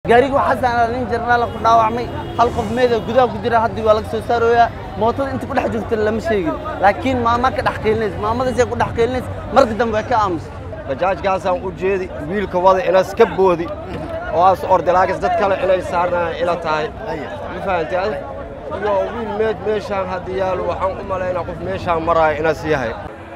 gaariga waxaa saaran nin jarnaala ku dhaawacmay hal qof meeda gudaha ku jira haddii waa laga soo saarooyaa mootada inta ku dhex jirta lama sheegin laakiin maama ka dhex qiilinays maamadaasay ku dhex qiilinays marka dambe way ka aamusay bajaajkaasaan u jeedi wiilka wada inas ka boodi oo aas ordalaagis dad kale inay saarnayaan ila tahay ma fahanti adi iyo wiil meed meeshaan hadda yaalo waxaan u malaynaa qof meeshaan maraayo inas yahay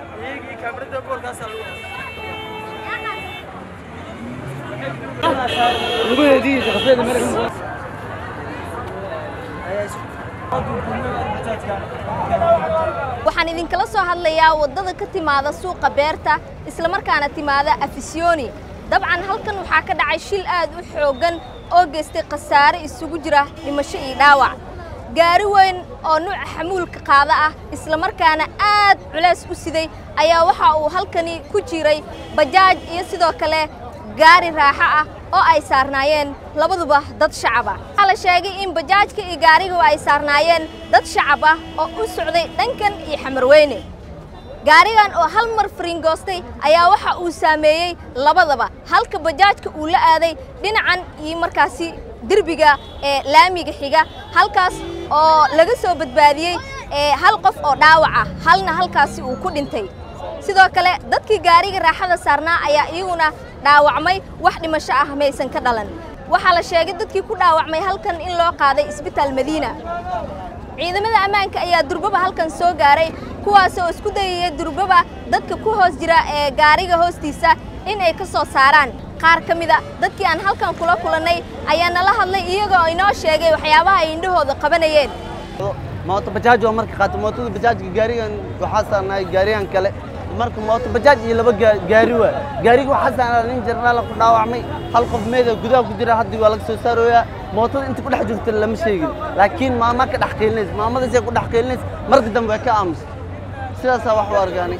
waxaan idinkala soo hadlayaa waddada ka timaada suuqa beerta islamarkaana timaada afisyooni dabcan halkan waxaa ka dhacay shil aad u xooggan oo geystay khasaare isugu jira dhimasho iyo dhaawac gaari weyn oo nuuca xamuulka qaada ah islamarkaana aad culays u siday ayaa waxa uu halkani ku jiray bajaaj iyo sidoo kale gaari raaxo ah oo ay saarnaayeen labaduba dad shacab ah waxaa la sheegay in bajaajka iyo gaarigu ay saarnaayeen dad shacab ah oo u socday dhankan iyo xamarweyne gaarigan oo hal mar fariingoostay ayaa waxa uu saameeyey labadaba halka bajaajka uu la aaday dhinacan iyo markaasi derbiga ee laamiga xiga halkaas oo laga soo badbaadiyey ee hal qof oo dhaawac ah halna halkaasi uu ku dhintay sidoo kale dadkii gaariga raaxada saarnaa ayaa iyaguna dhaawacmay wax dhimasho ah maysan ka dhalan waxaa la sheegay dadkii ku dhaawacmay halkan in loo qaaday isbitaal madiina ciidamada ammaanka ayaa durbaba halkan soo gaaray kuwaas oo isku dayaya durbaba dadka ku hoos jira ee gaariga hoostiisa in ay ka soo saaraan qaar ka mida dadkii aan halkan kula kulannay ayaa nala hadlay iyaga oo inoo sheegay waxyaabaha ay indhahooda qabanayeen mooto bajaaj waa marka qaata mootada bajaajka gaarigan waxaa saarnaay gaarigan kale marka mooto bajaaj iyo laba gaa- gaari waa gaariga waxaa saaran nin jarnaala ku dhaawacmay hal qof meeda gudaha ku jira haddii waa laga soo saarooyaa mootada inta ku dhex jirta lama sheegin laakiin maama ka dhex qiilinays maamadaasay ku dhex qiilinays marka dambe way ka aamusay sidaasaa wax u argaanay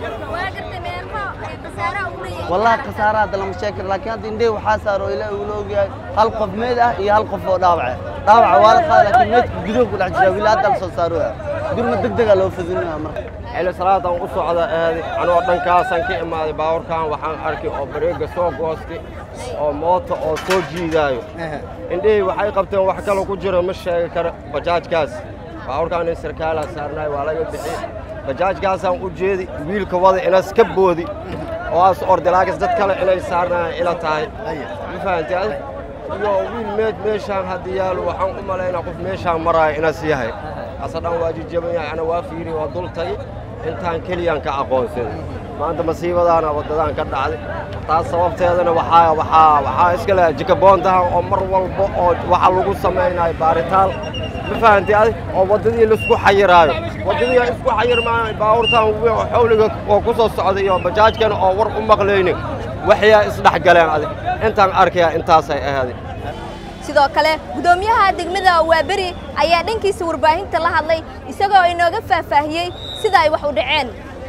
wallahi khasaara hadda lama sheegi karo laakiin hadda indhey waxaa saaro ilaahi uu la ogyahay hal qof meed ah iyo hal qof oo dhaawaca dhaawaca waa la qaada laakiin meedka gudaha ku dhex jira wili hadda la soo saarooya gurma deg dega loo fadinaya marka xilli salaadaan u socda aadi anoo dhankaasaan ka imaaday baabuurkan waxaan arkay oo bareega soo goostay oo moota oo soo jiidaayo indhihii waxay qabteen wax kale ku jiro ma sheegi karo bajaajkaas baabuurkaan in sarkaalaa saarnaay waa laga bixiyey bajaajkaasaan u jeedi wiilka wada inas ka boodi oo aas ordalaagis dad kale inay saarnayaan ila tahay ma fahanti adi iyo wiil meed meeshaan hadda yaalo waxaan u malaynaa qof meeshaan maraayo inas yahay asadhan waa jijaban yahay ana waa fiiri waa dul tagi intaan keliyaan ka aqoonsaday maanta masiibadaana waddadaan ka dhacday taas sababteedana waxaa waxaa waxaa iska leh jikaboontahan oo mar walba oo waxa lagu samaynayo baaritaan ma fahanti adi oo waddadii laisku xayiraayo waddadii ay isku xayirmaayo baabuurtaan w- xawliga oo ku soo socda iyo bajaajkana oo war u maqlaynin waxyaa isdhex galeen adi intaan arkayaa intaasay ahaaday sidoo kale guddoomiyaha degmada waaberi ayaa dhankiisa warbaahinta la hadlay isagoo inooga faahfaahiyey sida ay wax u dhaceen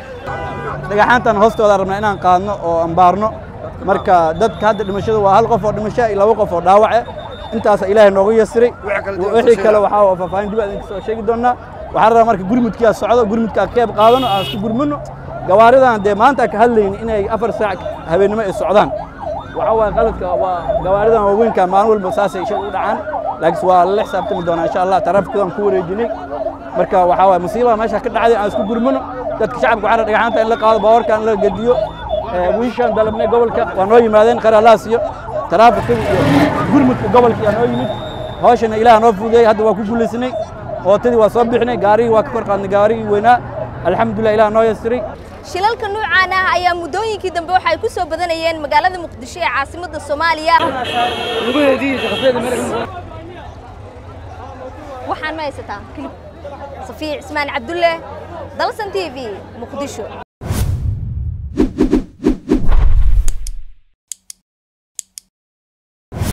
dhagaxaantan hoostooda rabnaa inaan qaadno oo ambaarno marka dadka hadda dhimashadu waa hal qof oo dhimasho iyo laba qof oo dhaawace intaasa ilaahay noogu yasiray wixii kale waxaa oo faahfaahin dib idinka soo sheegi doonaa waxaan rabaa marka gurmudkii aad socdo gurmudka aad qeyb qaadano aan isku gurmino gawaaridan dee maanta ka hadlayni inay afar saac habeennimo ay socdaan waxaa waaye qaladka waa gawaaridan waaweynka maalin walba saasay shil u dhacaan laakiin waa lala xisaabtami doonaa insha allah taraafikadaan ku wareejinay marka waxaa waaye musiibada meesha ka dhacday aan isku gurmino dadka shacabka waxaa dhagaxaanta in la qaado baawarka in la gediyo wiishaan dalabnay gobolka waa noo yimaadeen qaralaas iyo taraafikada iyo gurmudka gobolka yaa noo yimid hawshana ilaah noo fududeeyey hadda waa ku guulaysanay ootadii waa soo bixinay gaarigii waa ka kor qaadnay gaarigii weynaa alxamdulilah ilaah noo yasiray shilalka nuucaan ah ayaa muddooyinkii dambe waxay ku soo badanayeen magaalada muqdisho ee caasimadda soomaaliya waxaan ma haysataa kilib safiic cismaan cabdulle dalsan t v muqdisho